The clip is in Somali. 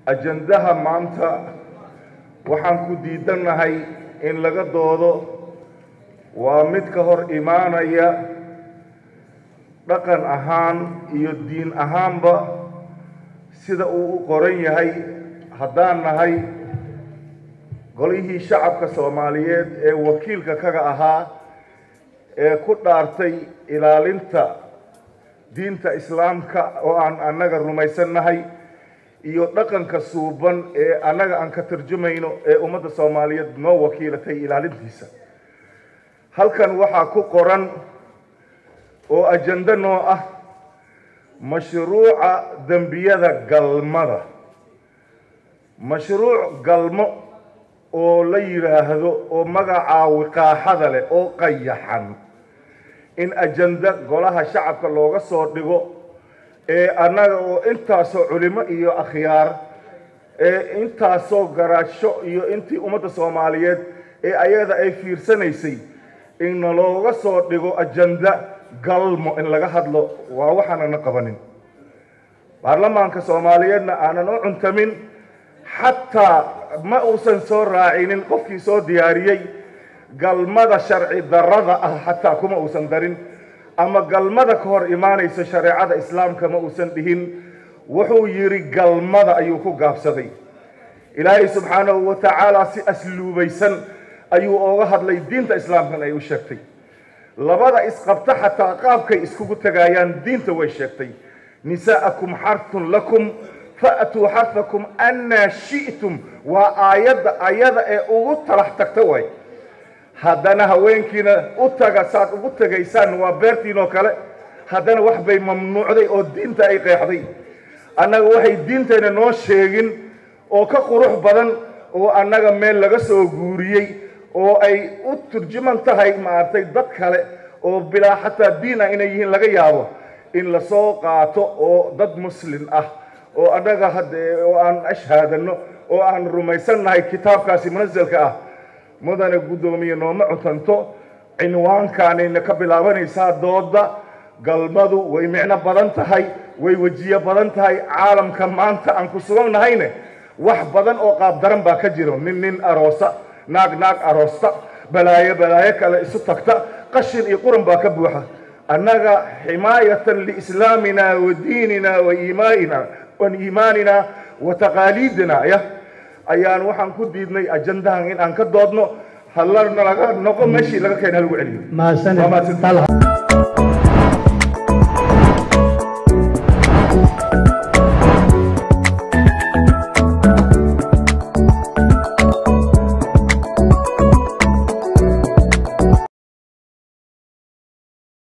ajandaha maanta waxaan ku diidannahay in laga doodo waa mid ka hor imaanaya dhaqan ahaan iyo diin ahaanba sida uu u qoran yahay haddaan nahay golihii shacabka soomaaliyeed ee wakiilka kaga ahaa ee ku dhaartay ilaalinta diinta islaamka oo aan annaga rumaysannahay iyo dhaqanka suuban ee annaga aan ka tarjumayno ee ummadda soomaaliyeed noo wakiilatay ilaalintiisa halkan waxaa ku qoran oo ajando noo ah mashruuca dembiyada galmada mashruuc galmo oo la yidhaahdo oo magacaa wiqaaxada leh oo qayaxan in ajando golaha shacabka looga soo dhigo ee annaga oo intaasoo culimo iyo akhyaar ee intaasoo garaasho iyo intii ummadda soomaaliyeed ee ayada ay fiirsanaysay inna looga soo dhigo ajanda galmo in laga hadlo waa waxaanana qabanin baarlamaanka soomaaliyeedna aanan u cuntamin xataa ma uusan soo raacinin qofkii soo diyaariyey galmada sharci darrada ah xataa kuma uusan darin ama galmada ka hor imaanayso shareecada islaamka ma uusan dhihin wuxuu yidhi galmada ayuu ku gaabsaday ilaahay subxaanahu wa tacaala si asluubaysan ayuu ooga hadlay diinta islaamkan ay u sheegtay labada isqabta xataa qaabkay iskugu tagaayaan diinta way sheegtay nisaa'akum xarthun lakum fa'tuu xarhakum annaa shi'tum waa aayadda ayada ee ugu talax tagta waay haddana haweenkiina u taga saad ugu tegaysaan waa beertiinoo kale haddana wax bay mamnuucday oo diinta ay qeexday annaga waxay diintayna noo sheegin oo ka qurux badan oo annaga meel laga soo guuriyey oo ay u turjuman tahay maaragtay dad kale oo bilaa xataa diin ah inay yihiin laga yaabo in lasoo qaato oo dad muslin ah oo annaga haddee oo aan ashhaadano oo aan rumaysannahay kitaabkaasi munasalka ah mudane guddoomiye nooma cuntanto cinwaankaanayna ka bilaabanaysaa dooda galmadu way micno badan tahay way wejiyo badan tahay caalamka maanta aan ku sugannahayne wax badan oo qaabdaran baa ka jiro nin nin aroosa naag naag aroosta balaayo balaayo kale isu tagta qashin iyo quran baa ka buuxa annaga ximaayatan liislaamina wa diinina wa iimaanina wa iimaanina wa taqaaliidina ya ayaan waxaan ku diidnay ajandahan in aan ka doodno halana laga noqo meeshii laga keena lagu celiyo mahadsanid Waa mahadsanid. Talha.